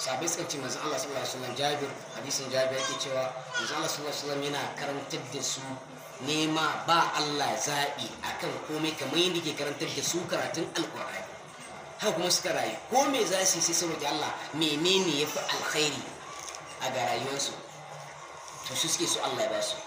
sabai suka ce manzon Allah sallallahu alaihi wasallam Jabir hadisin Jabir yake cewa manzon Allah sallallahu alaihi wasallam yana karantar da su nema ba Allah zaɓi akan komai kamar yadda ke karantar da su karatun alkur'ani haka kuma suka rayu ko me za su yi sai saboda Allah menene ya fi alkhairi a ga rayuwarsu to su suke so Allah ya ba su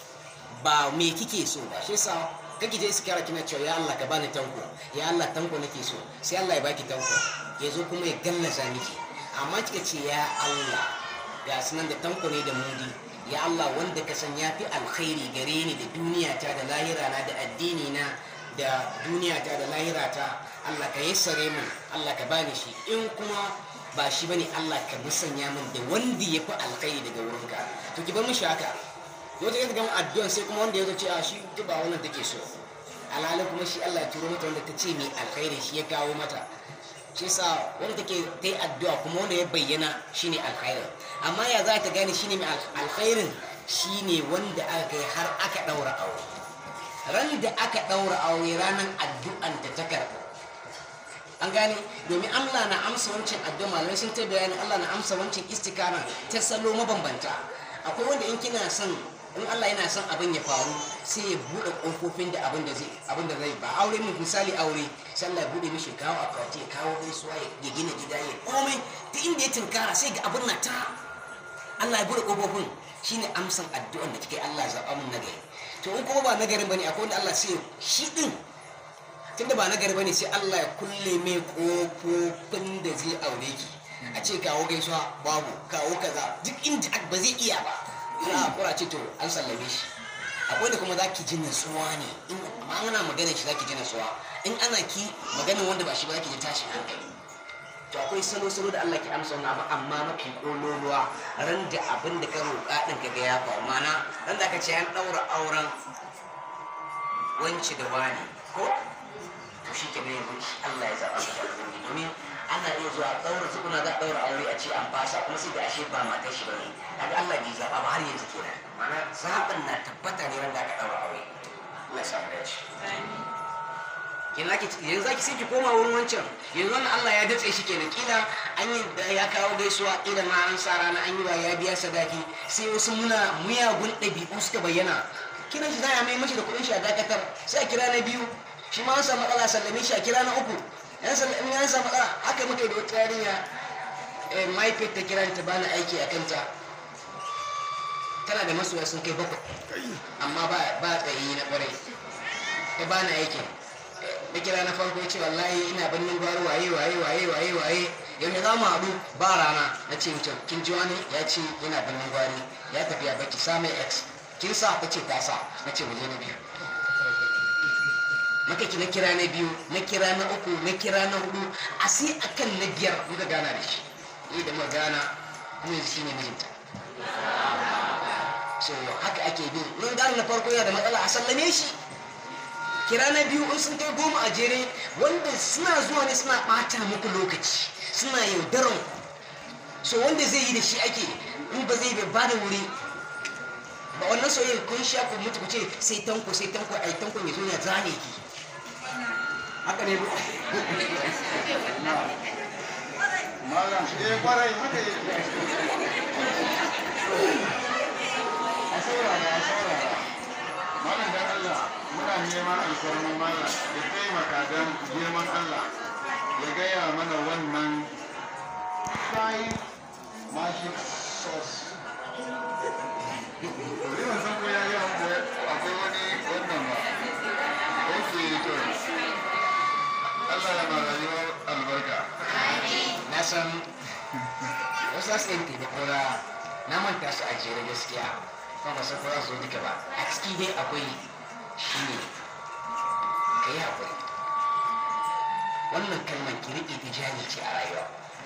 ba me kike so ba shi yasa kake je iskara kina cewa ya Allah ka bani tanko ya Allah tanko nake so sai Allah ya baki tanko ya zo kuma ya gallaza miki amma kika ce ya Allah ga sunan da tanko ne da mudi ya Allah wanda ka san ya fi alkhairi gare ni da duniya ta da lahira na da addini na da duniya ta da lahira ta Allah ka yassare min Allah ka bani shi in kuma ba shi bane Allah ka musanya min da wanda ya fi alkhairi daga wurinka to ki bar mishi haka yau ta gama addu'an sai kuma wanda ya zo ce a shi ba wannan take so alhali kuma shi Allah ya turo mata wanda ta ce mai alkhairi shi ya kawo mata shi sa wanda take ta yi addu'a kuma wanda ya bayyana shine alkhairin amma ya za ta gane shine mai alkhairin shine wanda aka kai har aka daura aure ran da aka daura aure ranar addu'an ta ta karɓa an gane domin Allah na amsa wancan addu'a malamai sun ta bayani Allah na amsa wancan istikara ta salo mabambanta akwai wanda in kina son in Allah yana son abin ya faru sai ya bude kofofin da abin da zai abin da zai ba aure mun misali aure sai Allah ya bude mishi kawo akwati ya kawo gaisuwa ya gina gida ya komai ta inda ya tinkara sai ga abin na ta Allah ya bude kofofin shine amsan addu'an da kike Allah zaba mun nagari to in kuma ba nagarin bane akwai wanda Allah sai shi din tunda ba nagari bane sai Allah ya kulle mai kofofin da zai aure ki a ce kawo gaisuwa babu kawo kaza duk inda ba zai iya ba za a kura ce to an sallame shi akwai da kuma za ki ji nasuwa ne in amma ana magana shi za ki ji nasuwa in ana ki maganin wanda ba shi ba za ki ji tashin hankali to akwai salo-salo da Allah ke amsa wani abu amma mafi ƙololuwa ran da abin da ka roƙa ɗin ka ga ya faru mana ran da aka ce an ɗaura auren wanci da wani ko to shi ke ne Allah ya zaɓa su domin ana iya zuwa ɗaura tukuna za a ɗaura aure a ce an fasa kuma sai da ashe ba matar shi bane kaga Allah bai zaɓa ba har yanzu kenan mana zaɓin na tabbata ne wanda aka ɗaura aure Allah ya samu dace kenan zaki yanzu zaki sai ki koma wurin wancan yanzu wannan Allah ya datse shi kenan kila an yi ya kawo gaisuwa kila ma an sa rana an yi ba ya biya sadaki sai wasu muna muyagun ɗabi'u suka bayyana kiran shi za a mai mashi da kuɗin shi a dakatar sai a kira na biyu shi ma an samu matsala sallame shi a kira na uku yan in yan samu matsala haka muke da wata yarinya mahaifiyar ta kira ta bani aiki a kanta tana da masoya sun kai bakwai amma ba tsayi na kwarai ta bani aikin da kira na farko ya ce wallahi ina bannin gwaro waye waye waye waye waye yau ne za mu haɗu ba rana na ce mutum kin ji wani ya ce yana bannin gwari ya tafi ya baki sa mai x kin sa ta ce ta sa na ce waje na biyu maka ki na kira na biyu na kira na uku na kira na hudu a sai akan na biyar muka gana da shi ni da muka gana kuma yanzu shine mijinta so haka ake bin mun gane na farko yana da matsala a sallame shi kira na biyu in sun kai goma a jere wanda suna zuwa ne suna bata muku lokaci suna yaudaran ku so wanda zai yi da shi ake in ba zai ba da wuri ba wannan soyayya kun sha ku mutu ku ce sai tanko sai tanko ai tanko mai zo ya zane ki haka ne ba malam eh kwarai haka yake a saurara a saurara malam dan Allah muna neman alfarman malam ya taimaka don girman Allah ya gaya mana wannan five magic sauce Riman san ko ya yi akwai wani wannan ba yake to Allah ya ma rayuwar albarka na san wasu za su yi taimako na na manta su a jere gaskiya kuma ba san ko za su zo duka ba a ciki dai akwai shi ne ka yi haƙuri wannan kalmar ki riƙe ta jari ce a rayuwa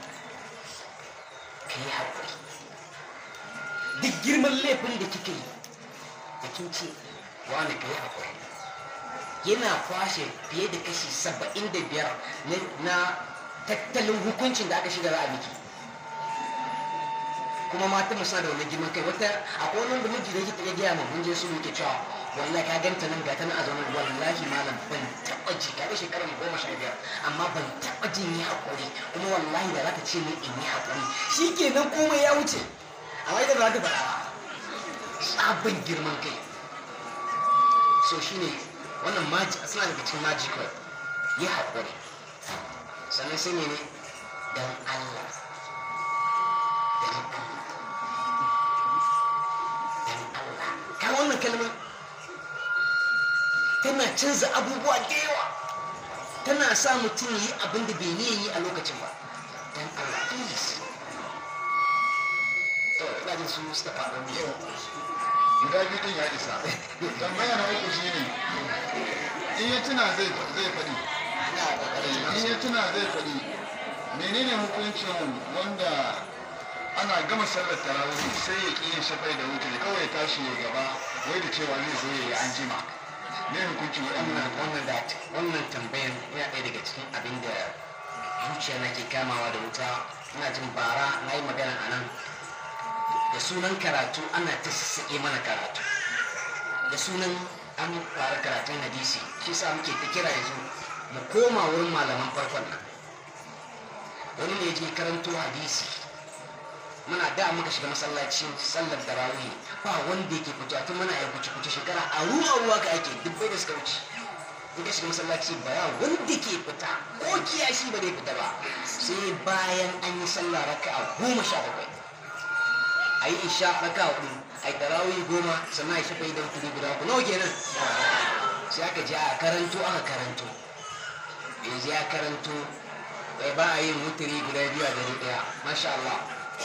ka yi haƙuri duk girman laifin da kika yi da kin ce wani ka yi haƙuri yana kwashe fiye da kashi saba'in da biyar na tattalin hukuncin da aka shiga a miki kuma mata suna da wani girman kai wata akwai wani da miji da yake gaya ma mun je su muke cewa wallahi ka ganta nan ga ta nan a zaune wallahi malam ban taɓa ji ka ga shekarar goma sha biyar amma ban taɓa jin yi haƙuri kuma wallahi da za ta ce min in yi haƙuri shi kenan komai ya wuce amma ita ba za ta faɗa ba sabon girman kai so shine wannan maji suna daga cikin magical yi haƙuri sannan sai ne don Allah don Allah don Allah ka wannan kalmar tana canza abubuwa da yawa tana sa mutum yi abin da bai niyan yi a lokacin ba don Allah please to ina jin su suka faɗo ne guda biyu din ya isa tambaya na uku shine in ya tuna zai zai faɗi ina ƙoƙarin in ya tuna zai faɗi menene hukuncin wanda ana gama sallar tarawih sai ya ƙi yin shafai da wuce kawai ya tashi ya gaba wai da cewa zai zo ya yi an jima me hukuncin wannan waɗannan wannan da wannan tambayan yana ɗaya daga cikin abin da zuciya na ke kamawa da wuta ina jin bara na yi magana a nan da sunan karatu ana ta sassaƙe mana karatu da sunan an fara karatun hadisi shi sa muke ta kira yanzu mu koma wurin malaman farkon nan wani ne je karanto hadisi muna da muka shiga masallacin sallar tarawih ba wanda yake fito tun muna ya kuce kuce shekara a ruwa ruwa ka ake dubbai da suka wuce in ka shiga masallaci ba ya wanda ke fita ko kiyashi ba zai fita ba sai bayan an yi sallah raka'a goma sha bakwai a yi isha raka'a hudu a yi tarawih goma sannan a yi shafa idan kudu guda ku nawa kenan sai aka je a karanto aka karanto yanzu ya karanto bai ba a yin mutiri guda biyu a dare daya masha Allah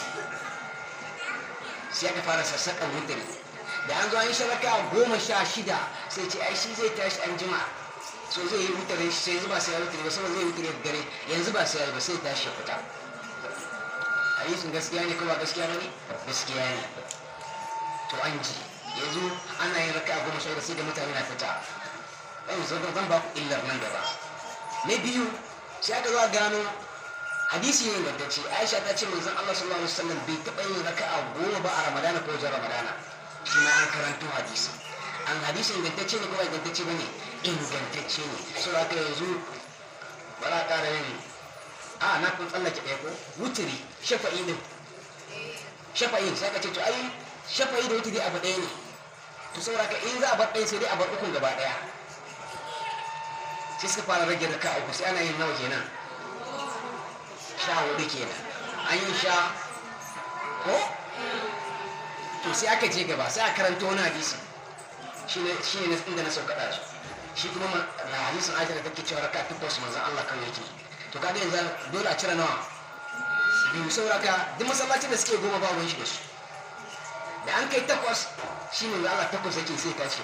sai aka fara sassaƙan mutiri da an zo an yi sharaka goma sha shida sai ce ai shi zai tashi an jima so zai yi mutiri sai yanzu ba sai ya mutiri ba saboda zai yi mutiri da dare yanzu ba sai ya yi ba sai tashi ya fita hadisin gaskiya ne ko ba gaskiya ba ne gaskiya ne to an ji yanzu ana yin raka goma sha shida sai da mutane na fita yanzu zan ba ku illar nan gaba na biyu sai aka zo a gano hadisi ne ingantacce aisha ta ce manzon allah sallallahu alaihi wasallam bai taɓa yin raka'a goma ba a ramadana ko wajen ramadana shi ma an karanto hadisi an hadisi ingantacce ne ko ba ingantacce ba ne ingantacce ne so aka yanzu ba za a ƙara yin a na kun tsallake ɗaya ko wuturi shafa'i din shafa'i sai ka ce to ai shafa'i da wuturi abu ɗaya ne to saboda ka in za a bar ɗaya sai dai a bar ukun gaba ɗaya sai suka fara rage raka uku sai ana yin nawa kenan sha hudu kenan an yi sha ko to sai aka je gaba sai a karanta wani hadisi shi ne inda na sauka da su shi kuma na hadisin ajiyar da take cewa raka takwas manzan Allah kan yake to kaga yanzu dole a cire nawa biyu sauraka duk masallacin da suke goma ba wani shi da su da an kai takwas shi ne Allah takwas yake sai tashi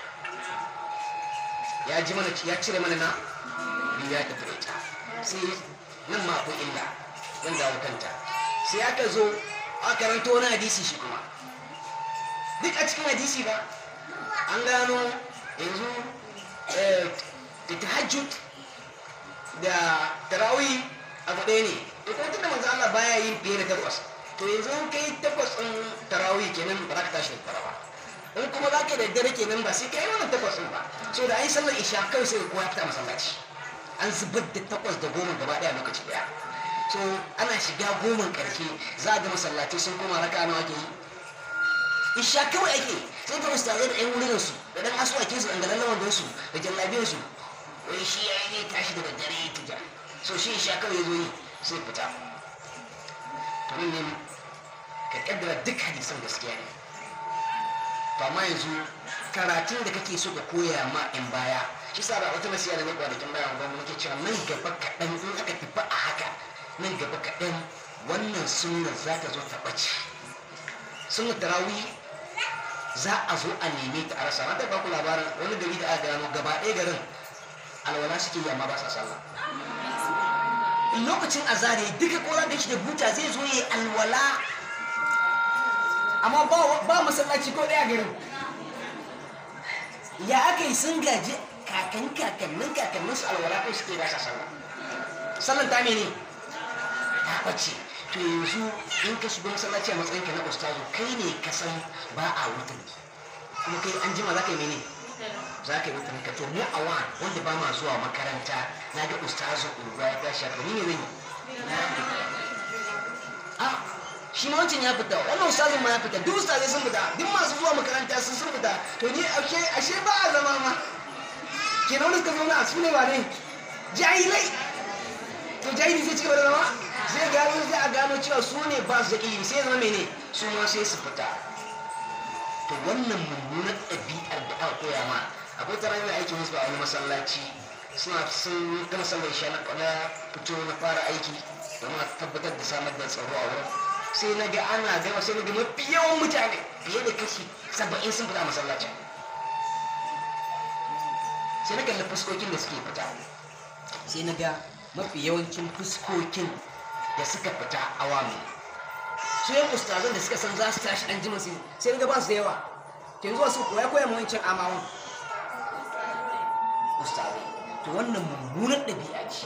ya ji mana ya cire mana na biyu ya tafi da ita sai nan ma akwai illa zan dawo kanta sai aka zo a karanto wani hadisi shi kuma duk a cikin hadisi ba an gano yanzu da tahajjud da tarawih abu ɗaya ne to kuma tunda manzo Allah baya yin fiye da takwas to yanzu in kai takwas ɗin tarawih kenan ba za ka tashi da tara ba in kuma za ka da dare kenan ba sai ka yi wannan takwas ɗin ba so da an yi sallar isha kawai sai kowa fita masallaci an zubar da takwas da goma gaba ɗaya lokaci ɗaya so ana shiga goman ƙarshe za a ga masallaci sun koma raka nawa ake yi isha kawai ake sai ga ustazai da 'yan wurin su da ɗan asuwakin su ɗan galan wandon su da jallabiyar su wai shi ya yi tashi da daddare ya tuja so shi isha kawai ya zo yi sai fita to ne ka kaddara duk hadisan gaskiya ne to amma yanzu karatun da kake so ka koya ma in baya shi sa ba wata nasiya da ne kwanakin bayan gwamnati nake cewa nan gaba kaɗan in aka tafi a haka nan gaba kaɗan wannan sunnar za ta zo ta ɓace sunnar tarawih za a zo a neme ta a rasa na taɓa ku labarin wani gari da aka gano gaba ɗaya garin alwala suke yi amma ba sa sallah in lokacin azare duka kowa da shi da buta zai zo yi alwala amma ba masallaci ko ɗaya garin ya aka yi sun gaji kakan kakannin kakannin su alwala ko suke ba sa sallah sallan ta mene ta bace to yanzu in ka shiga masallaci a matsayin ka na ustazu kai ne ka san ba a wutar kuma kai an jima za ka yi mene za ka yi wata ka to mu a wa wanda ba ma zuwa makaranta na ga ustazu uba ya tashi haka ni ne zan yi a shi ma wancan ya fita wannan ustazin ma ya fita duk ustazai sun fita duk masu zuwa makaranta sun sun fita to ni ashe ashe ba a zama ma kenan wanda suka zauna su ne ba ne jahilai to jahili sai cigaba da zama sai gano sai a gano cewa su ne ba su da ilimi sai zama mene su ma sai su fita to wannan mummunan ɗabi'ar da aka koya ma akwai tara yana aikin wasu a wani masallaci suna sun gama sallar isha na fito na fara aiki domin a tabbatar da samar da tsaro a wurin sai na ga ana gama sai na ga mafi yawan mutane fiye da kashi saba'in sun fita masallacin sai na kalli fuskokin da suke fita sai na ga mafi yawancin fuskokin da suka fita awami su yan ustazan da suka san za su tashi an jima su sai na ga ba su da yawa ke zuwa su koya koya mawancin amawan ustazai to wannan mummunan ɗabi'a ce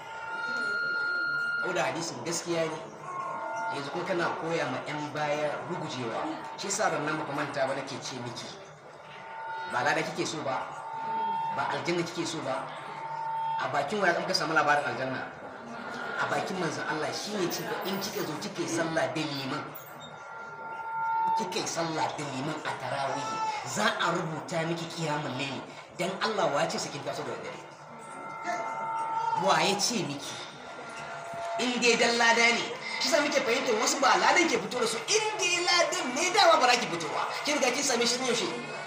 ko da hadisin gaskiya ne yanzu kuma kana koya ma 'yan baya rugujewa shi sa ran nan ba manta ba nake ce miki ba lada kike so ba ba aljanna kike so ba a bakin waya ka samu labarin aljanna a bakin manzon Allah shine ce in kika zo kike sallah da liman kike sallah da liman a tarawih za a rubuta miki kiyamul layli dan Allah wa ya ce sakin taso da dare wa ya ce miki in dai dan lada ne shi sa muke fahimtar wasu ba ladan ke fito da su in dai ladan ne dama ba za ki fito ba ki riga kin same shi ne yaushe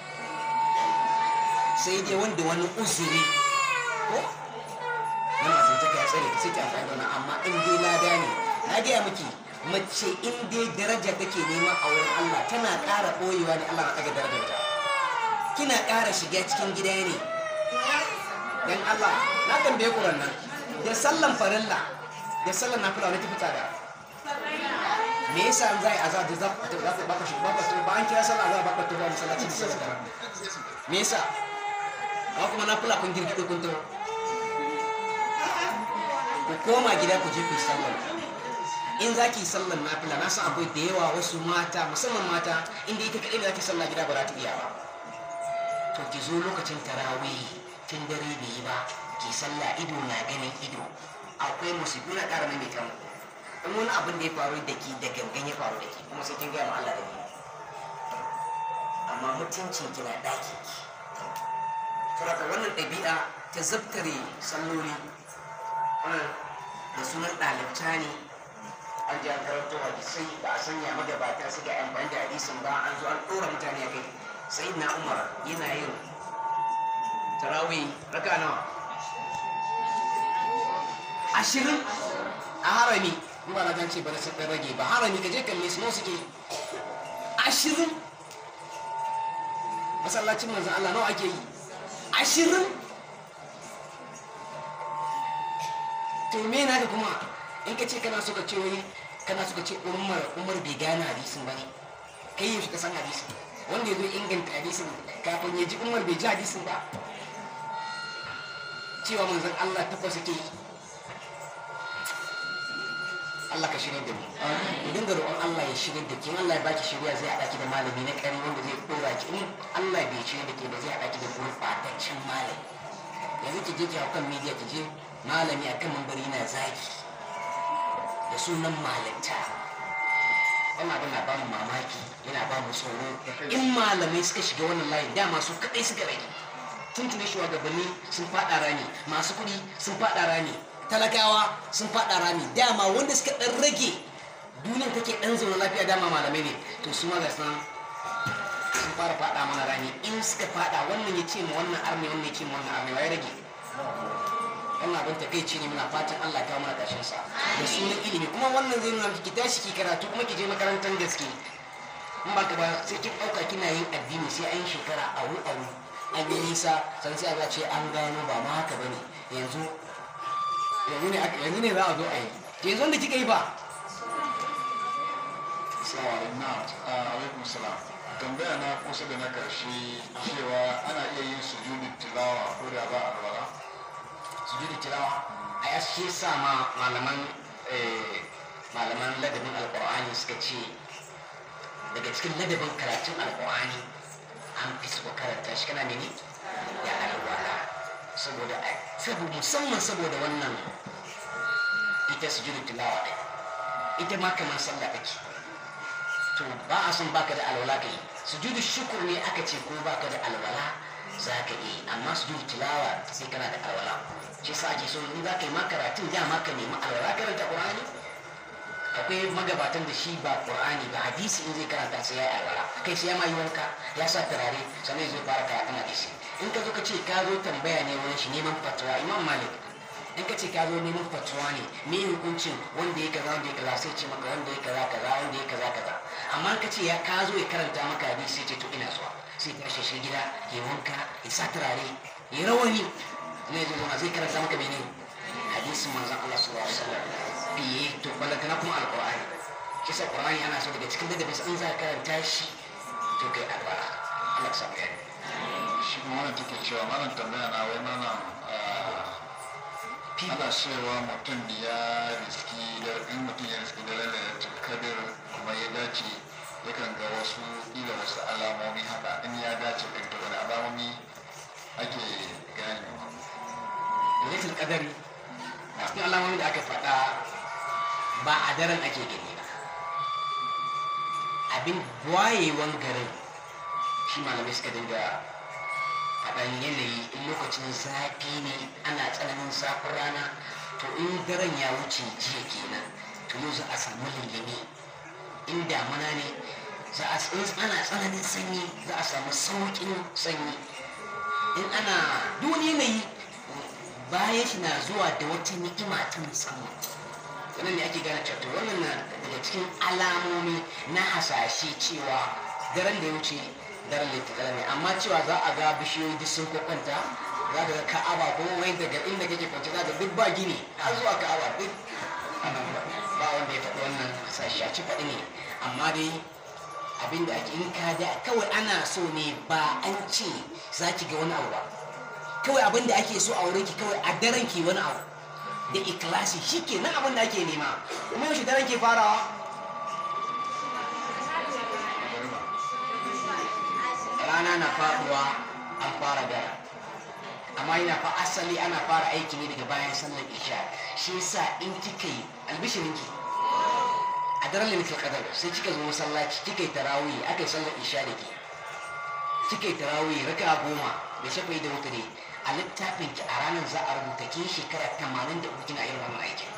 sai dai wanda wani uzuri ko wani a tantaka ya tsare sai ki amfani da wani amma in dai lada ne na gaya miki mace in dai daraja take nema a wurin Allah tana ƙara ɓoyewa ne Allah na ɗaga darajarta kina ƙara shiga cikin gida ne dan Allah na tambaye ku nan da sallan farilla da sallan nafila wani tafi tsada me yasa an zai azar da za ku baka shi baka to ba an kira sallah za baka to ba masallaci da sallah me yasa ba kuma nafila kun girgido kun to ku koma gida ku je ku yi sallah in za ki yi sallan nafila na san akwai da yawa wasu mata musamman mata inda ita kaɗai da za ki sallah gida ba za ta iya ba to ki zo lokacin tarawih tun dare bai yi ba ki sallah ido na ganin ido akwai musibu na ƙara mai kan in wani abin da ya faru da ki da gangan ya faru da ki kuma sai kin gaya ma Allah da ni amma mutuncin ki na ɗaki ki saboda wannan ɗabi'a ta zabtare salloli wannan da sunan ɗalibta ne an ji an karanto hadisai ba a sanya magabata su ga amfani da hadisin ba an zo an ɗora mutane a kai sai na umar yana yin tarawih raka nawa ashirin a harami in ba na gan ce ba na sun rage ba harami ka je kalle su nawa suke ashirin masallacin manzan Allah nawa ake yi ashirin to me na kuma in ka ce kana so ka ce wani kana so ka ce umar umar bai gane hadisin ba ne kai yaushe ka san hadisin wanda ya zo inganta hadisin kafin ya ji umar bai ji hadisin ba cewa manzan Allah takwas yake yi Allah ka shirya da mu idan da roƙon Allah ya shirya da ke Allah ya baki shirya zai haɗa ki da malami na ƙari wanda zai ɗora ki in Allah bai shirya da ke ba zai haɗa ki da gurɓataccen malami yanzu ki je ki hau kan media ki je malami a kan mambari na zaki da sunan malinta wannan abin na ba mu mamaki yana ba mu tsoro in malamai suka shiga wannan layin dama su kaɗai suka rage tuntuni shugabanni sun faɗa rani masu kuɗi sun faɗa rani talakawa sun faɗa rami dama wanda suka ɗan rage duniyar take ɗan zaune lafiya dama malamai ne to su ma ga sun sun fara faɗa mana rami in suka faɗa wannan ya ce ma wannan armi wannan ya ce ma wannan armi ya rage wannan abin takaici ne muna fatan Allah kawo mana ƙarshen sa da sunan ilimi kuma wannan zai nuna ki tashi ki karatu kuma ki je makarantar gaske in ba ka ba sai kin ɗauka kina yin addini sai an shekara aru aru an yi nisa san sai a ce an gano ba ma haka bane yanzu yanzu ne yanzu ne za a zo a yi yanzu wanda kika yi ba alaikum salam tambaya na kusa da na karshe cewa ana iya yin sujudin tilawa ko da ba a alwala sujudu tilawa a ya shi sa ma malaman malaman ladabin alqur'ani suka ce daga cikin ladabin karatun alqur'ani an fi so karanta shi kana mene da alwala saboda saboda musamman saboda wannan ita sujudu tilawa ɗin ita ma kamar sallah take to ba a son baka da alwala kai sujudu shukur ne aka ce ko baka da alwala za ka yi amma sujudu tilawa sai kana da alwala shi sa ake so in za ka yi ma karatun ya ma ka nemi alwala karanta qur'ani akwai magabatan da shi ba qur'ani ba hadisi in zai karanta sai ya yi alwala kai sai ya ma yi wanka ya sa turare sannan zai fara karatun hadisi in ka zo ka ce ka zo tambaya ne wurin shi neman fatuwa imam malik in ka ce ka zo neman fatuwa ne me hukuncin wanda ya kaza wanda ya kaza sai ce maka wanda ya kaza kaza wanda ya kaza kaza amma ka ce ya ka zo ya karanta maka hadisi sai ce to ina zuwa sai ka shi gida ya wanka ya sa turare ya rawani ne zo zama zai karanta maka mene hadisin manzon Allah sallallahu alaihi wasallam biye to balantana kuma alqur'ani kisa qur'ani ana so daga cikin dadabin in za ka karanta shi to kai albara Allah ya samu yani shi kuma wannan take cewa malam tambaya na wai malam ana cewa mutum ya riski da in mutum ya riski da lalatul kadir kuma ya dace yakan ga wasu ila wasu alamomi haka in ya dace din to wani alamomi ake ganewa lailatul qadari a cikin alamomin da aka faɗa ba a daren ake gani ba abin wayewan garin shi malamai suka dinga faɗan yanayi in lokacin zafi ne ana tsananin zafin rana to in daren ya wuce jiya kenan to yau za a samu lullumi in damuna ne za a in ana tsananin sanyi za a samu sauƙin sanyi in ana duk wani yanayi bayan shi na zuwa da wata ni'ima ta musamman sannan ne ake gane cewa to wannan na daga cikin alamomi na hasashe cewa daren da ya wuce daren littatala ne amma cewa za a ga bishiyoyi duk sun kwakwanta za ka ga ka'aba ko wai daga inda kake kwance za ka duk ba gini har zuwa ka'aba duk ba wanda ya faɗi wannan hasashe a ci faɗi ne amma dai abin da ake in ka da kawai ana so ne ba an ce za ki ga wani abu ba kawai abin da ake so a wurin ki kawai a daren ki wani abu da ikilasi shi ke nan abin da ake nema kuma yaushe daren ke farawa rana na faduwa an fara dara amma yana fa asali ana fara aiki ne daga bayan sallar isha shi yasa in kika yi albishirinki a daren limitul qadar sai kika zo masallaci kika yi tarawih aka yi sallar isha da ke kika yi tarawih raka goma da shafa da wutare a littafin ki a ranar za a rubuta kin shekara 83 kina irin wannan aikin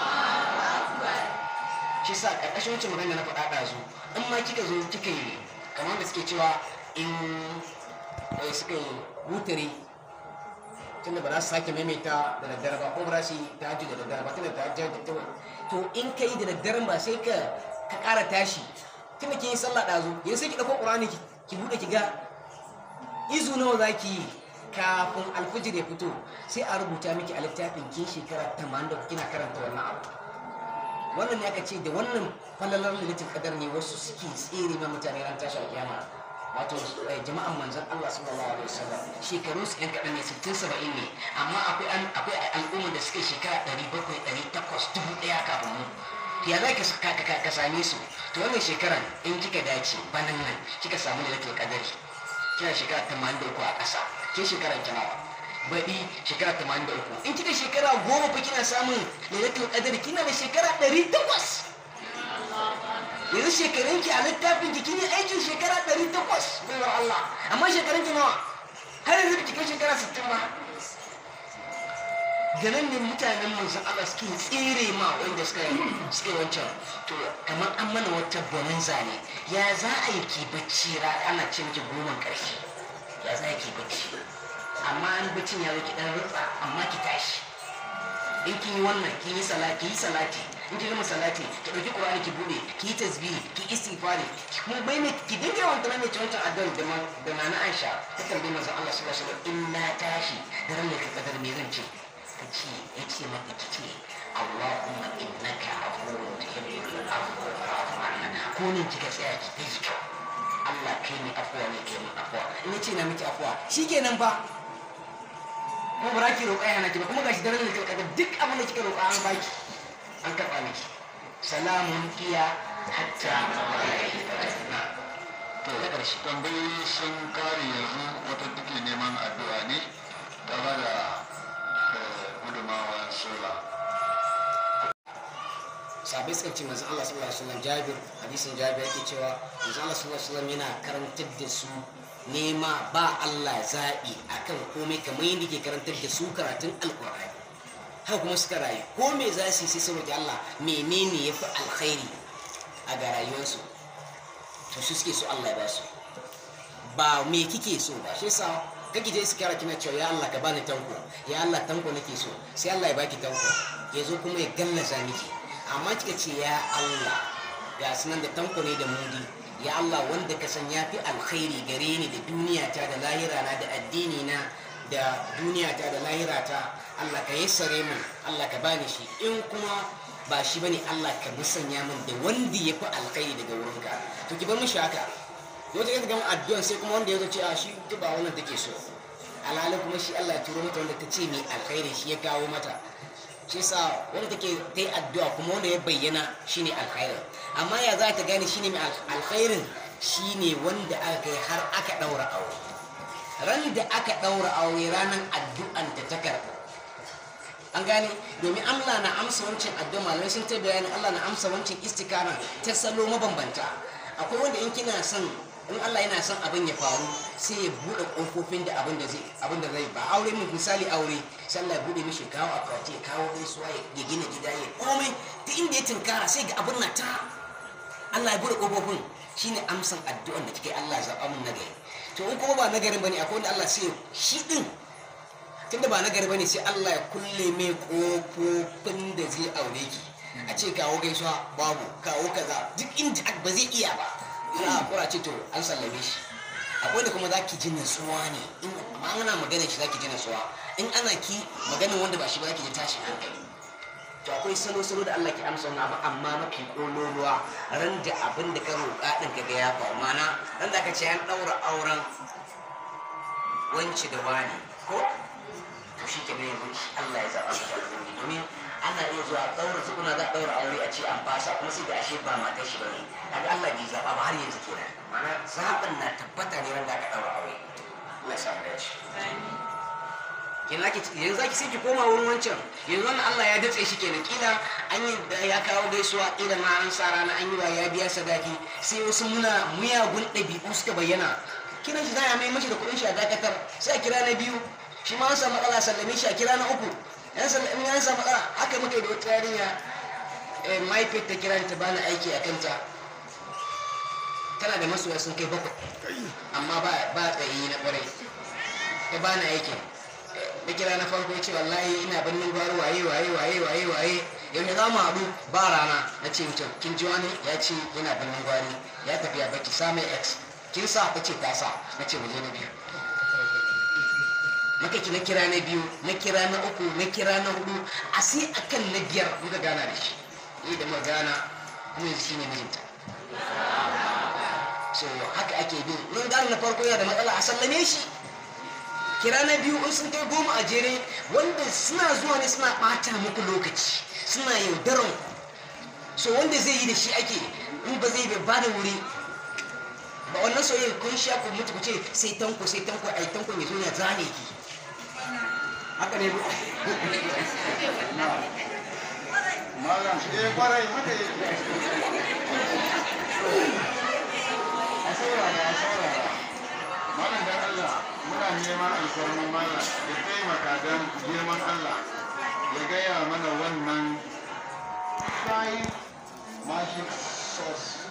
shi sa karkashin wancan magana na faɗa ɗazu in ma kika zo kika yi kamar da suke cewa in suka yi wutare tunda ba za su sake maimaita da daddare ba ko ba za su yi tahajjud da daddare ba tunda tahajjud da to in ka yi da daddaren ba sai ka ka ƙara tashi tunda kin yi sallah ɗazu yanzu sai ki ɗauko ƙur'ani ki buɗe ki ga izu nawa za ki yi kafin alfijir ya fito sai a rubuta miki a littafin kin shekara tamanin da kina karanta wannan abu wannan ne aka ce da wannan falalar lilitin kadar ne wasu suke tsere ma mutane ran tashi alkiyama wato jama'an manzon Allah sallallahu alaihi wasallam shekaru su yan kaɗan ne sittin saba'in ne amma akwai akwai al'ummar da suke shekara ɗari bakwai ɗari takwas dubu ɗaya kafin mu ya za ka ka same su to wannan shekaran in kika dace banan nan kika samu lilitin kadari kina shekara tamanin da uku a ƙasa ke shekara kinawa baɗi shekara tamanin da uku in kika shekara goma fa kina samun lailatul qadr kina da shekara ɗari takwas yanzu shekarun ki a littafin ki kin yi aikin shekara ɗari takwas baiwar Allah amma shekarun ki nawa har yanzu ki kai shekara sittin ba da nan ne mutanen manzon Allah suke tsere ma wanda suka suka wancan to kamar an mana wata bonanza ne ya za a yi ki bacci ra ana ce miki goman ƙarshe ya za ki bacci amma an baccin ya zo ki dan rutsa amma ki tashi in kin yi wannan kin yi salati yi salati in kin gama salati ki dauki qur'ani ki bude ki yi tasbihi ki istighfari kuma bai ne ki dinga yawan tunanin cewa wancan addu'ar da ma da nana Aisha ta tambaye manzon Allah sallallahu alaihi wasallam in na tashi da ran da ka kadar me zan ce ta ce ya ce maka ki ce Allahumma innaka afuwwun tuhibbul afwa fa'fu anna ko ne kika tsaya ki yi kyau Allah kai ne afuwa ne kai mun afuwa in ce na miki afuwa shikenan fa kuma ba za ki roƙa yana ki ba kuma gashi daren da kika kaga duk abin da kika roƙa an baki an karɓa miki salamun iya hatta to na ƙarshe tambayoyi sun kare yanzu wata take neman addu'a ne ta ba da eh, gudunmawa sola sabai suka ce manzon Allah sallallahu alaihi wasallam Jabir hadisin Jabir yake cewa manzon Allah sallallahu alaihi wasallam yana karantar da su nema ba Allah zaɓi akan komai kamar yadda ke karantar da su karatun alkur'ani haka kuma suka rayu ko me za su yi sai su roƙi Allah menene ya fi alkhairi a ga rayuwarsu to su suke so Allah ya ba su ba me kike so ba shi yasa kake je su kira kina cewa ya Allah ka bani tanko ya Allah tanko nake so sai Allah ya baki tanko ya zo kuma ya gallaza miki amma kika ce ya Allah ga sunan da tanko ne da mudi ya Allah wanda ka san yafi alkhairi gare ni da duniya ta da lahira na da addini na da duniya ta da lahira ta Allah ka yassare min Allah ka bani shi in kuma ba shi bane Allah ka musanya min da wanda yafi alkhairi daga wurinka to ki bar mishi haka yau ta gama addu'an sai kuma wanda ya zo ce a shi duk ba wannan take so alhalin kuma shi Allah ya turo mata wanda ta ce mai alkhairi shi ya kawo mata shi yasa wanda take ta yi addu'a kuma wanda ya bayyana shine alkhairin amma ya za ta gane shine mai alkhairin shine wanda aka kai har aka daura aure ran da aka daura aure ranar addu'an ta ta karɓa an gane domin Allah na amsa wancan addu'a malamai sun ta bayani Allah na amsa wancan istikana ta salo mabambanta akwai wanda in kina son in Allah yana son abin ya faru sai ya bude kofofin da abin da zai abin da zai ba aure mu misali aure sai Allah ya bude mishi kawo akwati ya kawo gaisuwa ya gina gida ya komai ta inda ya tinkara sai ga abin na ta Allah ya bude kofofin shine amsan addu'an da kike Allah ya zaba mun nagari to in kuma ba nagarin bane akwai wanda Allah sai shi din tunda ba nagari bane sai Allah ya kulle mai kofofin da zai aure ki a ce kawo gaisuwa babu kawo kaza duk inda ba zai iya ba za a kura ce to an sallame shi akwai da kuma za ki ji natsuwa ne in ma ana magana shi za ki ji natsuwa in ana ki maganin wanda ba shi ba za ki ji tashin hankali to akwai salo-salo da Allah ke amsa wani abu amma mafi kololuwa ran da abin da ka roƙa ɗin ka ga ya faru mana ran da aka ce an ɗaura auren wance da wani ko to shi ke yanzu Allah ya zaɓa ka alheri domin ana iya zuwa ɗaura tukuna za a ɗaura aure a ce an fasa kuma sai da ashe ba matar shi bane kaga Allah bai zaɓa ba har yanzu kenan mana zaɓin na tabbata ne wanda aka ɗaura aure Allah ya sa mu dace kenan ki yanzu zaki sai ki koma wurin wancan yanzu wannan Allah ya datse shi kenan kila an yi ya kawo gaisuwa kila ma an sa rana an yi ba ya biya sadaki sai wasu muna muyagun ɗabi'u suka bayyana kiran shi za a mai mashi da kuɗin shi a dakatar sai a kira na biyu shi ma an samu matsala sallame shi a kira na uku yan sallame an samu matsala haka muka yi da wata yarinya mahaifiyar ta kira ta bani aiki a kanta tana da masoya sun kai bakwai amma ba tsayi na kwarai ta bani aikin da kira na farko ce wallahi ina birnin gwaro waye waye waye waye waye yau za mu haɗu ba rana na ce mutum kin ji wani ya ce yana birnin gwari ya tafi a baki sa mai x kin sa ta ce ta sa na ce waje na biyu maka ki na kira na biyu na kira na uku na kira na hudu a sai akan na biyar muka gana da shi ni da muka gana kuma yanzu shine mijinta so haka ake bin mun gane na farko yana da matsala a sallame shi kira na biyu in sun kai goma a jere wanda suna zuwa ne suna ɓata muku lokaci suna yaudaran so wanda zai yi da shi ake in ba zai ba da wuri ba wannan soyayya kun sha ku mutu ku ce sai tanko sai tanko ai tanko ya zo ya zane ki haka ne malam eh kwarai haka yake a saurara a saurara malam dan Allah muna neman alfarman malam ya taimaka don girman Allah ya gaya mana wannan five magic sauce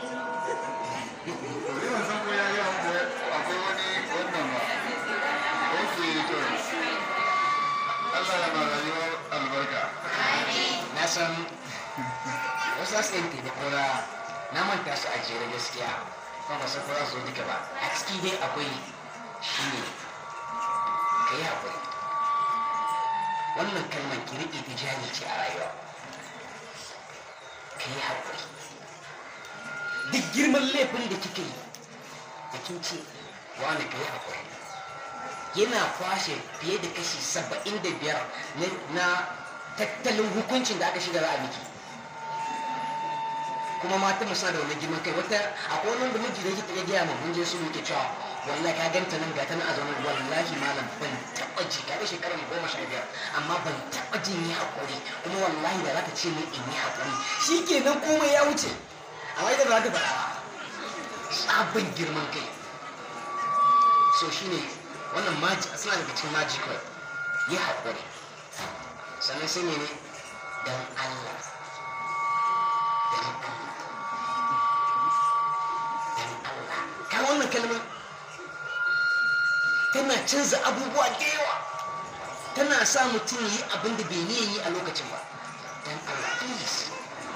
Bari ban san ko ya gaya muku akwai wani wannan ba. Ok, to. Allah ya ma rayuwar albarka. na san wasu zasu yin taimako na na manta su a jere gaskiya kuma ba san ko za su zo duka ba a ciki dai akwai shi ne ka yi haƙuri wannan kalmar ki riƙe ta jari ce a rayuwa ka yi haƙuri duk girman laifin da kika yi da kin ce wani ka yi haƙuri yana kwashe fiye da kashi saba'in da biyar na tattalin hukuncin da aka shiga za a miki kuma matan mu suna da wannan girman kai wata akwai wani da miji da yake ya gaya ma mun je su muke cewa wallahi ka ganta nan ga ta nan a zaune wallahi malam ban taɓa ji ka ga shekarar goma sha biyar amma ban taɓa jin yi haƙuri kuma wallahi da za ta ce min in yi haƙuri shi kenan komai ya wuce amma ita ba za ta faɗa ba sabon girman kai so shine wannan maji suna daga cikin maji kawai yi haƙuri sannan sai ne don Allah don Allah don Allah ka wannan kalmar tana canza abubuwa da yawa tana sa mutum yi abin da bai niyan yi a lokacin ba don Allah please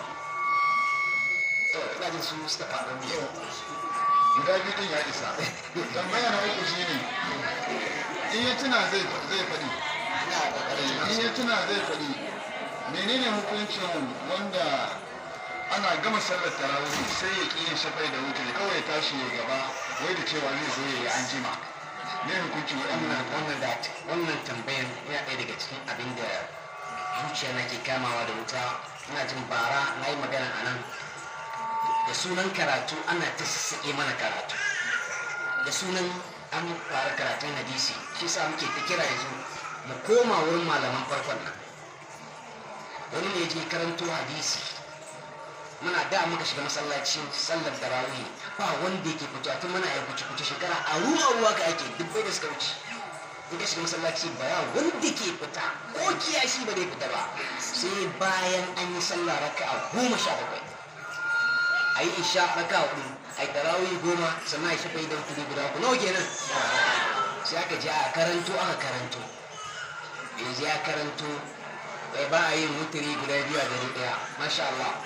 to ina jin su suka faɗo ne guda biyu din ya isa tambaya na uku shine in ya tuna zai zai faɗi ina ƙoƙarin in ya tuna zai faɗi menene hukuncin wanda ana gama sallar tarawih sai ya ƙi yin shafai da wuce kawai ya tashi ya gaba wai da cewa zai zo ya yi an jima me hukuncin wannan waɗannan wannan da wannan tambayan yana ɗaya daga cikin abin da zuciya na ke kamawa da wuta ina jin bara na yi magana a nan da sunan karatu ana ta sassaƙe mana karatu da sunan an fara karatun hadisi shi sa muke ta kira yanzu mu koma wurin malaman farkon nan wani ne ya je karanto hadisi muna da muka shiga masallacin sallar tarawih ba wanda yake fito tun muna ya kuce kuce shekara a ruwa ruwa ka ake dubbai da suka wuce in ka shiga masallaci ba ya wanda ke fita ko kiyashi ba zai fita ba sai bayan an yi sallah raka'a goma sha bakwai a yi isha raka'a hudu a yi tarawih goma sannan a yi shafa idan kudu guda ku nawa kenan sai aka je a karanto aka karanto yanzu ya karanto bai ba a yin mutiri guda biyu a dare daya masha Allah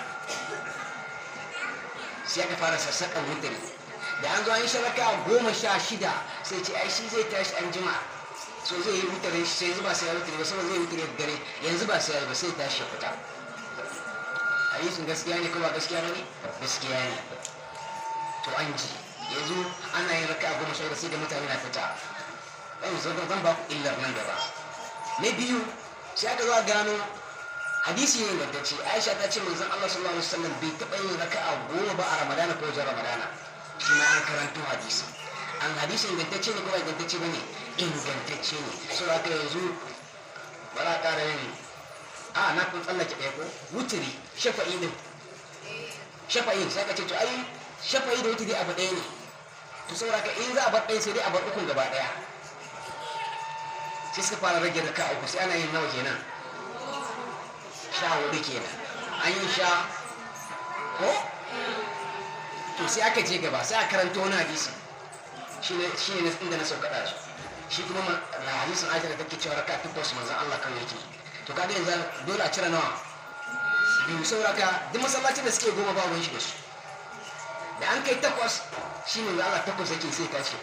sai aka fara sassaƙan mutiri da an zo an yi sharaka goma sha shida sai ce ai shi zai tashi an jima so zai yi mutiri sai yanzu ba sai ya mutiri ba saboda zai yi mutiri da dare yanzu ba sai ya yi ba sai ya tashi ya fita hadisin gaskiya ne ko ba gaskiya ba ne gaskiya ne to an ji yanzu ana yin raka goma sha shida sai da mutane na fita zan zan ba ku illar nan gaba na biyu sai aka zo a gano hadisi ne ingantacce aisha ta ce manzon Allah sallallahu alaihi wasallam bai taɓa yin raka'a goma ba a ramadana ko wajen ramadana shi ma an karanto hadisi an hadisi ingantacce ne ko ba ingantacce ba ne ingantacce ne so aka yanzu ba za a ƙara yin a na kun tsallake ɗaya ko wutiri shafa'i din shafa'i sai ka ce to ai shafa'i da wutiri abu ɗaya ne to saboda ka in za a bar ɗaya sai dai a bar ukun gaba ɗaya sai suka fara rage raka uku sai ana yin nawa kenan sha hudu kenan an yi sha ko to sai aka je gaba sai a karanta wani hadisi shi ne shi ne inda na sauka su shi kuma na hadisin aisha da take cewa raka takwas manzon Allah kan yake to kaga yanzu dole a cire nawa biyu sauraka duk masallacin da suke goma ba ruwan shi da su da an kai takwas shi ne Allah takwas yake sai tashi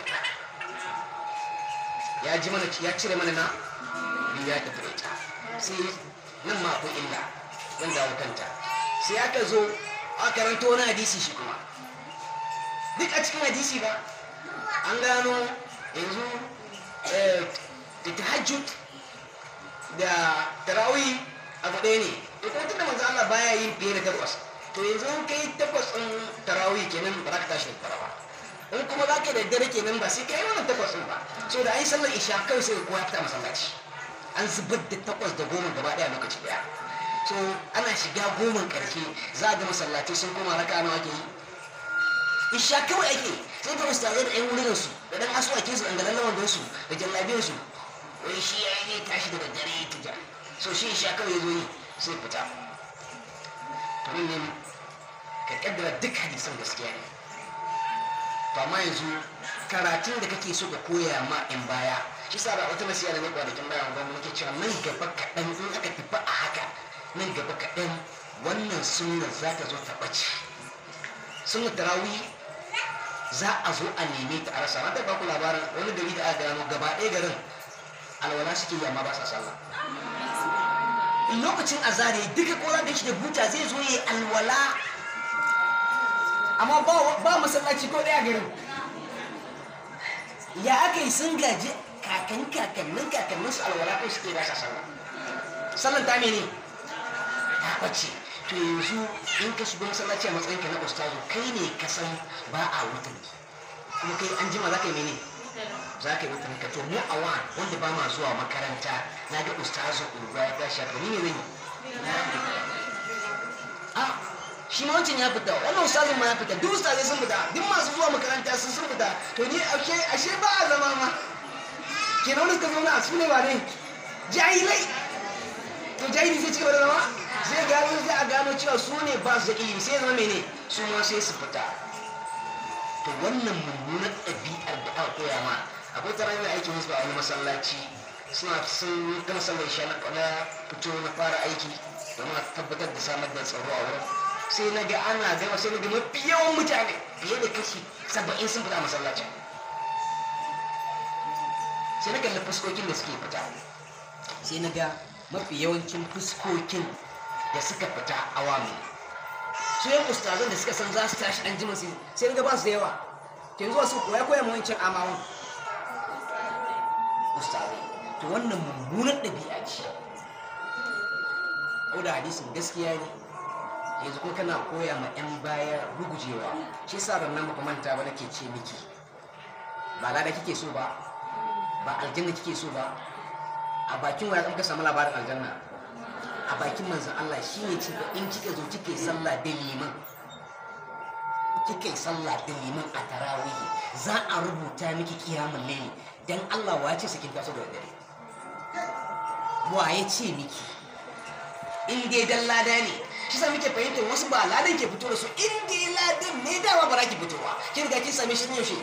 ya ji mana ya cire mana na biyu ya tafi da ita sai nan ma akwai illa zan dawo kanta sai aka zo a karanta wani hadisi shi kuma duk a cikin hadisi ba an gano yanzu da tahajjud da tarawih abu ɗaya ne da kuma tunda manzo Allah baya yin fiye da takwas to yanzu an kai takwas ɗin tarawih kenan ba za ka tashi da ba in kuma za ka da dare kenan ba sai ka yi wannan takwas ɗin ba so da an yi sallar isha kawai sai kowa ya fita masallaci an zubar da takwas da goma gaba ɗaya lokaci ɗaya so ana shiga goman ƙarshe za a ga masallatai sun koma raka nawa ake yi isha kawai ake sai ga ustazai da 'yan wurin su da ɗan asuwakin su ɗan lawan su da jallabiyar su wai shi ya yi tashi da daddare ya tuja so shi isha kawai ya zo yi sai fita to ne ka kaddara duk hadisan gaskiya ne to amma yanzu karatun da kake so ka koya ma in baya shi sa ba wata nasiya da ne kwanakin baya ba mu nake cewa nan gaba kaɗan in aka tafi a haka nan gaba kaɗan wannan sunna za ta zo ta ɓace sunna tarawih za a zo a neme ta a rasa na ta ba ku labarin wani gari da aka gano gaba ɗaya garin alwala suke yi amma ba sa sallah lokacin azare duka kola da shi da buta zai zo yi alwala amma ba masallaci ko ɗaya garin ya aka yi sun gaji kakan kakannin kakannin su alwala ko suke ba sa sallah sallan ta mene ta bace to yanzu in ka shigo masallaci a matsayinka na ustazu kai ne ka san ba a wutar kuma kai an jima za ka yi mene za ka yi wutar ka to mu a wa wanda ba ma zuwa makaranta na ga ustazu urba ya tashi haka ni ne zan yi a shi ma wancan ya fita wannan ustazin ma ya fita duk ustazai sun fita duk masu zuwa makaranta sun sun fita to ni ashe ashe ba a zama ma kenan wani suka zauna a su ne ba ne jahilai to jahili zai ci gaba da zama zai gano zai a gano cewa su ne ba su da ilimi sai zama mene su ma sai su fita to wannan mummunar ɗabi'ar da aka koya ma akwai ta ranar aikin wasu a wani masallaci suna sun gama sallar isha na fito na fara aiki domin a tabbatar da samar da tsaro a wurin sai na ga ana gama sai na ga mafi yawan mutane fiye da kashi saba'in sun fita a masallacin sai na kalli fuskokin da suke fita sai na ga mafi yawancin fuskokin da suka fita awami su yan ustazan da suka san za su tashi an jima sai na ga ba su da yawa ke zuwa su koya koya ma wancan amawan ustazai to wannan mummunar ɗabi'a ce ko da hadisin gaskiya ne yanzu kuma kana koya ma 'yan baya rugujewa shi sa rannan ba manta ba nake ce miki ba lada kike so ba ba aljanna kike so ba a bakin waya kan ka samu labarin aljanna a bakin manzon Allah shine ce in kika zo kike sallah da liman kike sallah da liman a tarawih za a rubuta miki kiyamul layli dan Allah wa ce sakin taso da dare wa ya ce miki in dai dan lada ne shi sa muke fahimtar wasu ba ladan ke fito da su in dai ladan ne dama ba za ki fitowa kin riga kin same shi ne yaushe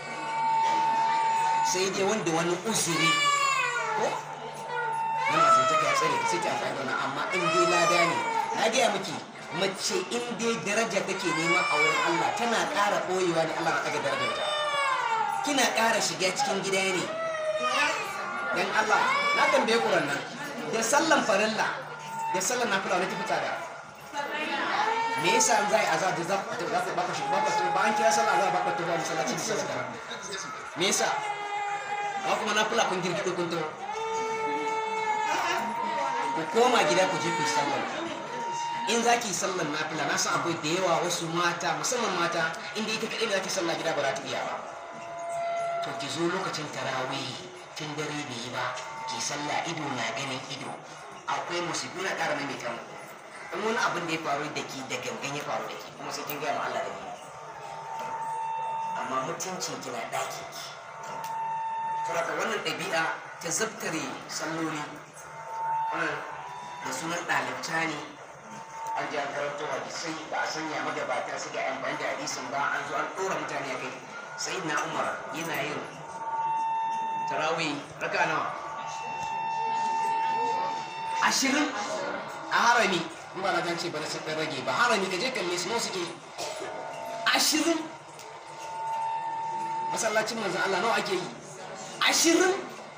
sai dai wanda wani uzuri ko wani mutunta ka tsare ka sai ta amfani da wani amma in dai lada ne na gaya miki mace in dai daraja take nema a wurin Allah tana ƙara ɓoyewa ne Allah na ɗaga darajar ta kina ƙara shiga cikin gida ne dan Allah na tambaye ku nan da sallan farilla da sallan nafila wani tafi tsada me yasa an zai azar da za ku baka shi baka to ba an kira sallah za baka to ba masallaci da sallah me yasa amma kuma nafila kun girgido kun to ku koma gida ku je ku yi sallah in za ki yi sallar nafila na san akwai da yawa wasu mata musamman mata inda ita kaɗai da za ki sallah gida ba za ta iya ba to ki zo lokacin tarawih tun dare bai yi ba ki sallah ido na ganin ido akwai musibi na ƙara mai kan in wani abin da ya faru da ki da gangan ya faru da ki kuma sai kin gaya ma Allah da ni amma mutuncin ki na ɗaki ki saboda wannan ɗabi'a ta zabtare salloli da sunan ɗalibta ne an ji an karanto hadisai ba a sanya magabata su ga amfani da hadisin ba an zo an ɗora mutane a kai sai na umar yana yin tarawih raka nawa ashirin a harami in ba na ce ba na sun rage ba harami ka je kalle su suke ashirin masallacin manzan Allah nawa ake yi ashirin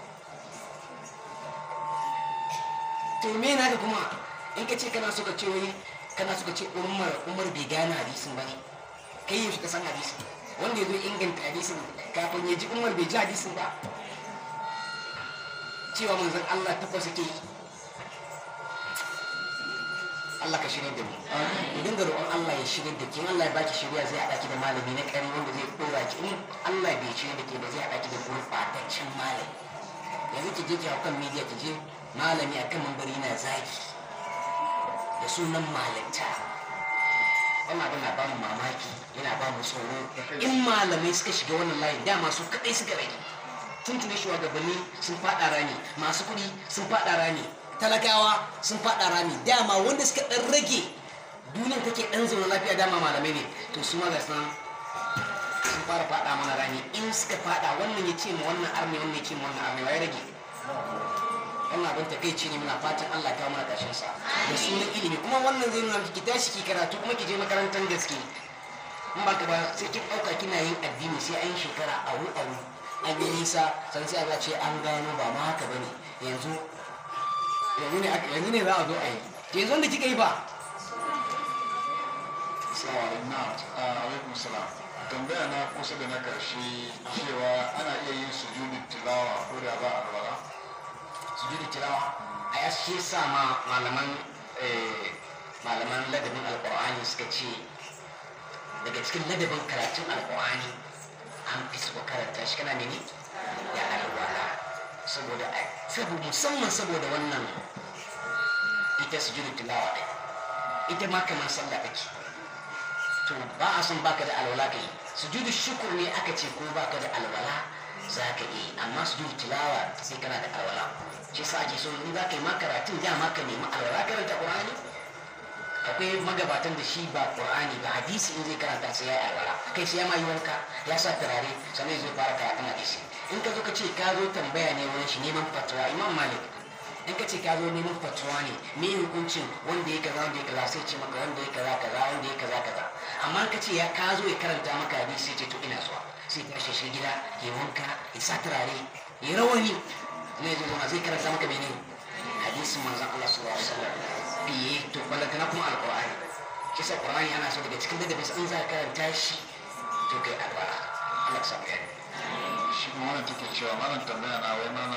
to me na ga kuma in ka ce kana so ka ce wani kana so ka ce umar umar bai gane hadisin ba ne kai yaushe ka san hadisin wanda ya zo inganta hadisin kafin ya ji umar bai ji hadisin ba cewa manzan Allah takwas yake yi Allah ka shirya da mu mu dinga roƙon Allah ya shirya da ke in Allah ya baki shirya zai haɗa ki da malami na ƙari wanda zai ɗora ki in Allah bai shirya da ke ba zai haɗa ki da gurɓataccen malami yanzu ki je ki hau kan media ki je malami akan mambari na zaki da sunan malanta wannan abin na ba mu mamaki yana ba mu tsoro in malamai suka shiga wannan layin dama su kaɗai suka rage tun tuni shugabanni sun faɗa rani masu kuɗi sun faɗa rani talakawa sun faɗa rami dama wanda suka ɗan rage duniyar take ɗan zaune lafiya dama malamai ne to su ma gasu sun fara faɗa mana rami in suka faɗa wannan ya ce ma wannan armi wannan ya ce ma wannan armi ya rage wannan abin ta kai ne muna fatan Allah ya kawo mana ƙarshen sa da sunan ilimi kuma wannan zai nuna ki tashi ki karatu kuma ki je makarantar gaske in ba ka ba sai kin ɗauka kina yin addini sai an shekara aru aru an yi nisa san sai a ce an gano ba ma haka bane yanzu yanzu ne yanzu ne za a zo a yi yanzu wanda kika yi ba alaikum salam tambaya na kusa da na karshe cewa ana iya yin sujudin tilawa ko da ba alwala sujudu tilawa a ya shi sa ma malaman malaman ladabin alkur'ani suka ce daga cikin ladabin karatun alkur'ani an fi so karanta shi kana mene da alwala saboda saboda musamman saboda wannan ita sujudu tilawa ɗin ita ma kamar sallah kake to ba a son baka da alwala kai sujudu shukur ne aka ce ko baka da alwala za ka yi amma sujudu tilawa sai kana da alwala shi sa ake so in za ka yi ma karatun da ma ka nemi alwala karanta qur'ani akwai magabatan da shi ba qur'ani ba hadisi in zai karanta sai ya yi alwala kai sai ya ma yi wanka ya sa turare sannan zai fara karatun hadisi in ka zo ka ce ka zo tambaya ne wurin shi neman fatawa imam malik in ka ce ka zo neman fatuwa ne me hukuncin wanda ya kaza wanda ya kaza sai ce maka wanda ya kaza kaza wanda ya kaza kaza amma ka ce ya ka zo ya karanta maka hadisi sai ce to ina zuwa sai ya shi gida ya wanka ya sa turare ya rawani ne ya zo zai karanta maka mene hadisin manzon Allah sallallahu alaihi wasallam biye to balantana kuma alqur'ani kisa qur'ani ana so daga cikin ladabi in za ka karanta shi to kai alwala Allah ya samu yani shi kuma wannan take cewa malam tambaya na wai mana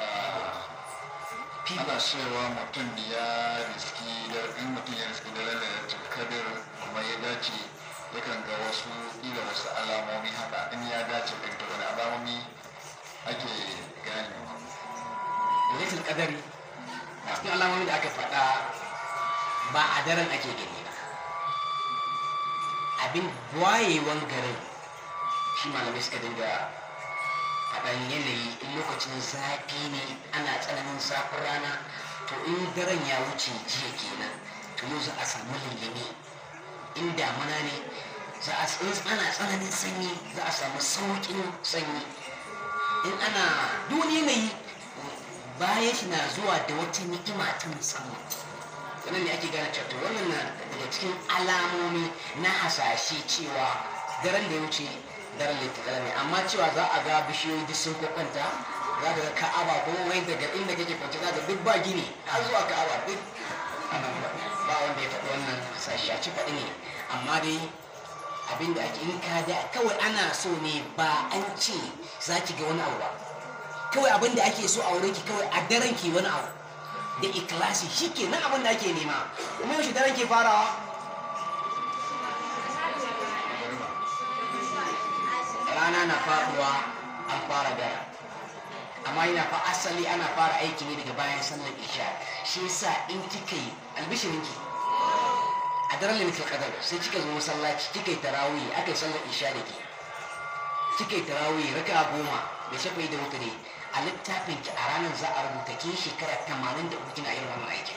ana cewa mutum ya riski da in mutum ya riski da lalata kadir kuma ya dace yakan ga wasu ila wasu alamomi haka in ya dace da ita wani alamomi ake ganewa lailatul qadari a cikin alamomin da aka faɗa ba a daren ake gani ba abin wayewan garin shi malamai suka dinga faɗan yanayi in lokacin zafi ne ana tsananin zafin rana to in daren ya wuce jiya kenan to yau za a samu lullumi in damuna ne za a ana tsananin sanyi za a samu sauƙin sanyi in ana duk yanayi bayan shi na zuwa da wata ni'ima ta musamman wannan ne ake gane cewa wannan na daga cikin alamomi na hasashe cewa daren da ya wuce daren littattala ne amma cewa za a ga bishiyoyi duk sun kwakwanta za ka ga ka'aba ko wai daga inda kake kwance za ka duk ba gini har zuwa ka'aba duk ba wanda ya faɗi wannan hasashe a ci faɗi ne amma dai abinda ake in ka da kawai ana so ne ba an ce za ki ga wani abu ba kawai abin da ake so a wurin ki kawai a daren ki wani abu da ikilasi shi ke nan abin da ake nema kuma yaushe daren ke farawa rana na faduwa an fara dara amma yana fa asali ana fara aiki ne daga bayan sallar isha shi yasa in kika yi albishirinki a daren limitul qadar sai kika zo masallaci kika yi tarawih aka yi sallar isha da ke kika yi tarawih raka goma da shafa da wuta ne a littafin ki a ranar za a rubuta kin shekara tamanin da uku kina irin wannan aikin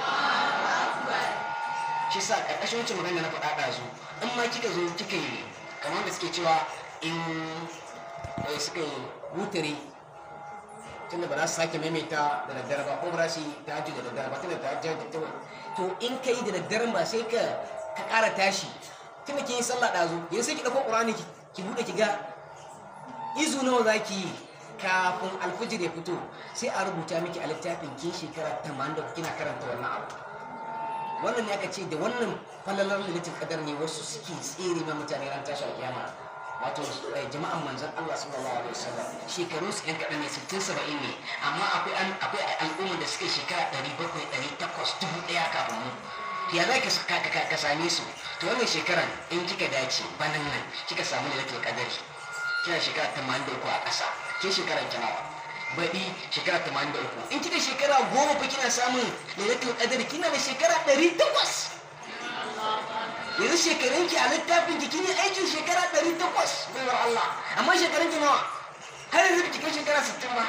shi sa ƙarƙashin wancan magana na faɗa ɗazu in ma kika zo kika yi kamar da suke cewa in suka yi wutare tunda ba za su sake maimaita da daddare ba ko ba za su yi ta da daddare ba tunda ta da ta to in ka yi da daddaren ba sai ka ka ƙara tashi tunda kin yi sallah ɗazu yanzu sai ki ɗauko ƙur'ani ki buɗe ki ga izu nawa za ki yi kafin alfijir ya fito sai a rubuta miki a littafin kin shekara tamanin da kina karanta wannan abu wannan ne aka ce da wannan falalar lilitin kadar ne wasu suke tsere ma mutane ran tashi alkiyama wato jama'an manzon Allah sallallahu alaihi wasallam shekaru su yan kaɗan ne sittin saba'in ne amma akwai akwai al'ummar da suke shekara ɗari bakwai ɗari takwas dubu ɗaya kafin mu ya za ka same su to wannan shekaran in kika dace banan nan kika samu lilitin kadari kina shekara tamanin da uku a ƙasa ke shekara kinawa baɗi shekara tamanin da uku in kika shekara goma fa kina samun lailatul qadar kina da shekara ɗari takwas yanzu shekarun ki a littafin ki kine aikin shekara ɗari takwas baiwar Allah amma shekarun ki nawa har yanzu ki kai shekara sittin ba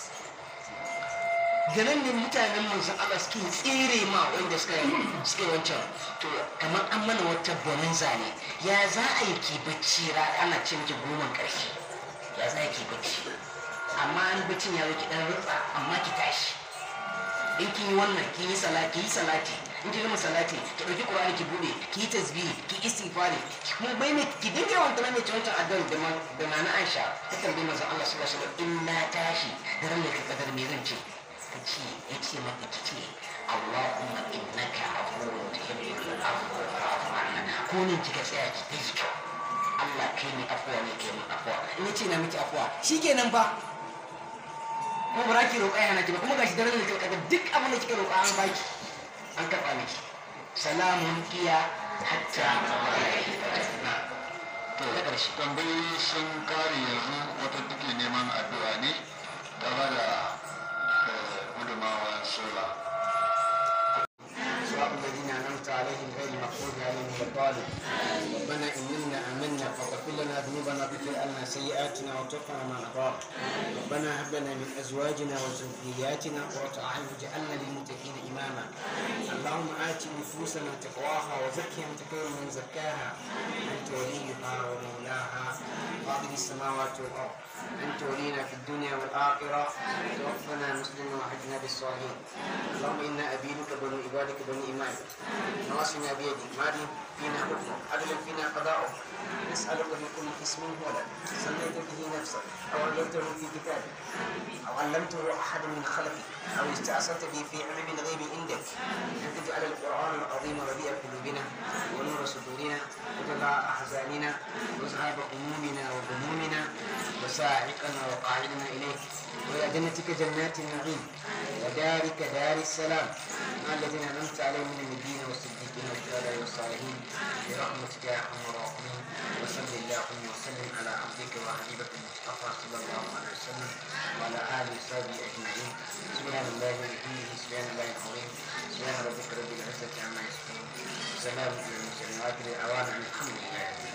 da nan ne mutanen manzon Allah suke tsere ma wanda suka suke wancan to kamar an mana wata bonanza ne ya za a yi ki bacci ra ana ce miki goma ƙarshe ya za ki bacci amma an baccin ya zo ki dan rutsa amma ki tashi in kin yi wannan kin yi salati yi salati in kin gama salati ki dauki qur'ani ki bude ki yi tasbihi ki istighfari ki kuma bai mai ki dinga yawan tana mai wancan addu'a da man da nana Aisha ta tambaye manzon Allah sallallahu alaihi wasallam in na tashi da ran da ka kadar me zan ce ka ce ya ce maka ki ce Allahumma innaka afuwwun tuhibbul afwa fa'fu anna ko ne kika tsaya ki ta yi kyau Allah kai ni afuwa ne kai ni afuwa in ya ce na miki afuwa shikenan ba kuma ba ki roƙa yana ki ba kuma gashi daren da kika duk abin da kika roƙa an baki an karɓa miki salamun hiya hatta to Na ƙarshe. tambayoyi sun kare yanzu wata take neman addu'a ne ta bada eh, gudunmawar sola صراط الذين انعمت عليهم غير المغضوب عليهم ولا الضالين ربنا اننا امنا فاغفر لنا ذنوبنا واغفر لنا سيئاتنا وتوفنا مع الابرار ربنا هب لنا من ازواجنا وذرياتنا قرة اعين واجعلنا للمتقين اماما اللهم ات نفوسنا تقواها وزكها انت خير من زكاها انت وليها ومولاها فاطر السماوات والارض انت ولينا في الدنيا والاخره توفنا مسلما وحجنا بالصالحين اللهم انا ابيدك بنو عبادك بني امائك نواصينا بيدك ماضي فينا حكمك عدل فينا قضاؤك نسالك من كل اسم هو لك سميت به نفسك او علمته في كتابك او علمته احد من خلقك او استاثرت به في علم الغيب عندك ان تجعل القران العظيم ربيع قلوبنا ونور صدورنا وجلاء احزاننا وذهاب همومنا وغمومنا وساعقنا وقاعدنا اليك والى جنتك جنات النعيم ودارك دار السلام مع الذين انعمت عليهم من النبيين والصديقين والشهداء والصالحين برحمتك يا ارحم الراحمين وصل اللهم وسلم على عبدك وحبيبك المصطفى صلى الله عليه وسلم وعلى اله وصحبه اجمعين سبحان الله وبحمده سبحان الله العظيم سبحان ربك رب العزه عما يصفون سلام على المرسلين واخر دعوانا الحمد لله